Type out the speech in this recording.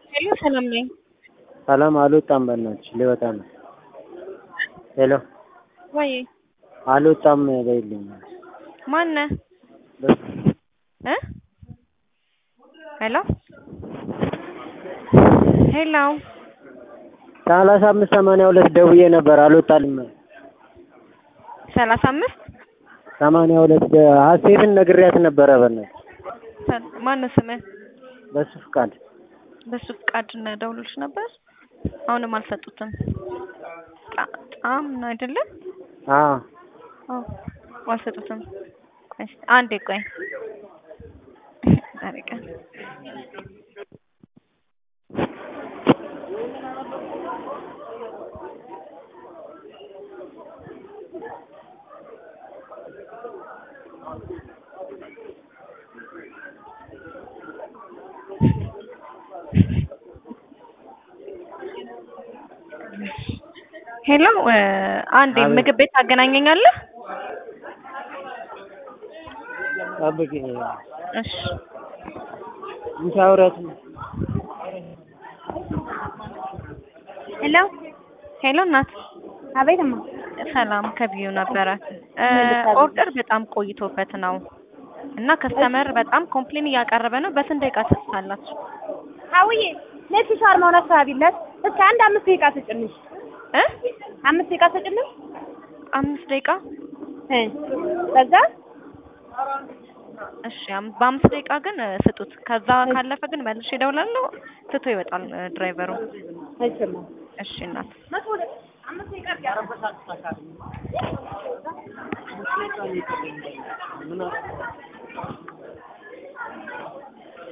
ሄሎ ሰላም ነኝ። ሰላም አልወጣም። በእናትሽ ሊወጣ ነው። ሄሎ ወይ አልወጣም በይልኝ። ማነህ እ ሄሎ ሄሎ ሰላሳ አምስት ሰማንያ ሁለት ደውዬ ነበር አልወጣልም። ሰላሳ አምስት ሰማንያ ሁለት ሀሴትን ነግሬያት ነበረ። በእናትሽ ማነው ስምህ? በሱ ፍቃድ በሱ ፍቃድ እና ደውሎልሽ ነበር። አሁንም አልሰጡትም። ጣም ነው አይደለም? አዎ አዎ አልሰጡትም። ቆይ እስኪ አንዴ ቆይ ዛሬ ቀን ሄሎ አንዴ ምግብ ቤት ታገናኘኛለህ? ጠብቂ። እሺ እንቺ አውሪያት ነው። ሄሎ ሄሎ እናት አቤት እማ ሰላም ከቢዩ ነበረ። ኦርደር በጣም ቆይቶበት ነው እና ከስተመር በጣም ኮምፕሌን እያቀረበ ነው። በስንት ደቂቃ ትሰጣላችሁ? አውዬ ነጭ ሻርማውን አስተባቢለት እስከ አንድ አምስት ደቂቃ ስጭንሽ እ አምስት ደቂቃ ስጭንሽ አምስት ደቂቃ እ በዛ እሺ፣ አም- በአምስት ደቂቃ ግን እ, ስጡት። ከዛ ካለፈ ግን መልሼ እደውላለሁ። ትቶ ይወጣል እ, ድራይቨሩ። አይችልም እሺ እናት አምስት ደቂቃ